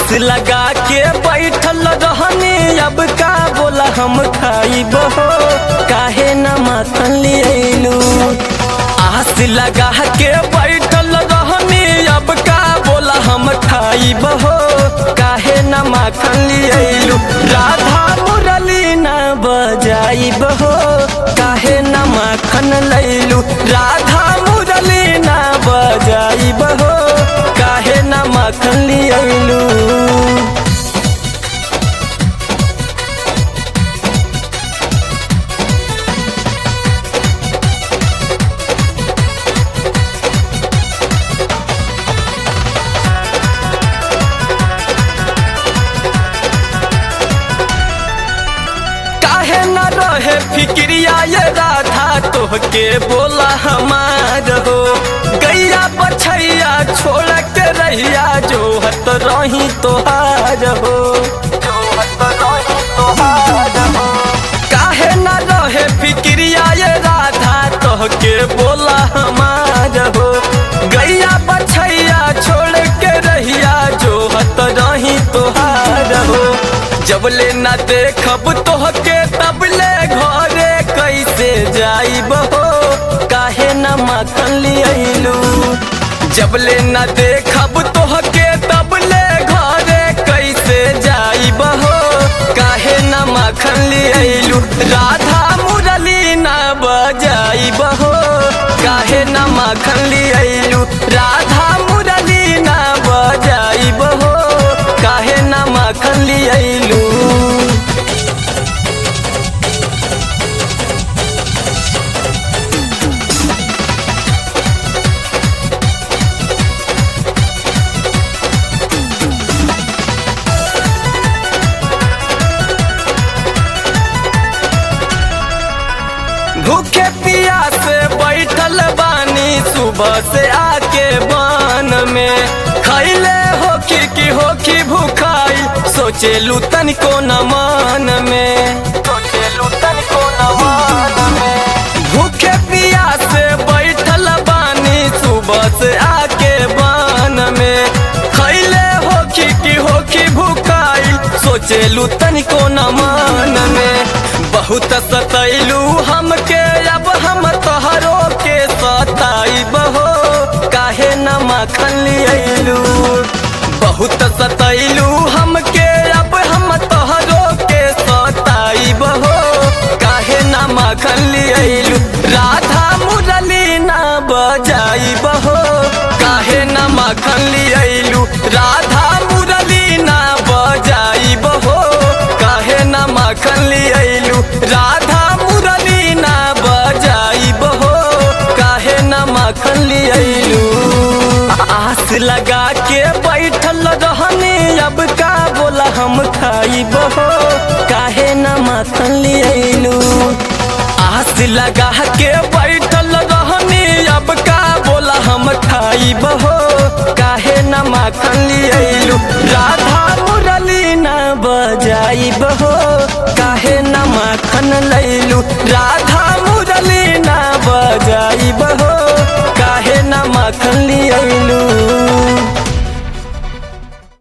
आस लगा के बैठल रहनी अब का बोला हम खाइब हो काहे न माखन लियलू आस लगा के बैठल रहनी अब का बोला हम खाइब हो काहे न माखन लियलू राधा मुरली न बजाइब हो काहे न माखन लैलू राधा मुरली न बजाइब हो काहे न माखन लियलू काहे न रहे फिक्रिया ये राधा तोहके बोला हमार हो गैया बछैया छोड़ के रहिया जो हत रही तोहार हो काहे न रहे फिक्रिया ये राधा तोहके बोला हमार हो गैया बछैया छोड़ के रहिया जो हत रही तोहार हो जबले न देखब तोहके तबले घरे कैसे जाइब हो काहे न माखन लियलू जबले न देखब तोहके तबले घरे कैसे जाइब हो काहे न माखन लियलू राधा मुरली न बजाइब हो काहे न माखन लियलू राधा मुरली न बजाइब हो काहे न माखन लियलू भूखे पिया से बैठल बानी सुबह से आके बान में खैले होखी की होखी भूखाई सोचेलू तनिको न मान में सोचेलू तनिको न मान में भूखे पिया से बैठल बानी सुबह से आके बान में खैले होखी की होखी भूखाई सोचेलू तनिको न मान में बहुत सतैलू हमके अब हम तोहरो के सताइब हो काहे न माखन लियलू बहुत सतैलू हमके अब हम तोहरो के सताइब हो काहे न माखन लियलू राधा मुरली न बजाइब हो काहे न माखन लियलू राधा मुरली न बजाइब हो काहे न माखन लियलू राधा मुरली न बजाइब हो काहे न माखन लियलू आस लगा के बैठल रहनी अब का बोला हम खाइब हो काहे न माखन लियलू आस लगा के बैठल रहनी अब का बोला हम खाइब हो काहे न माखन लियलू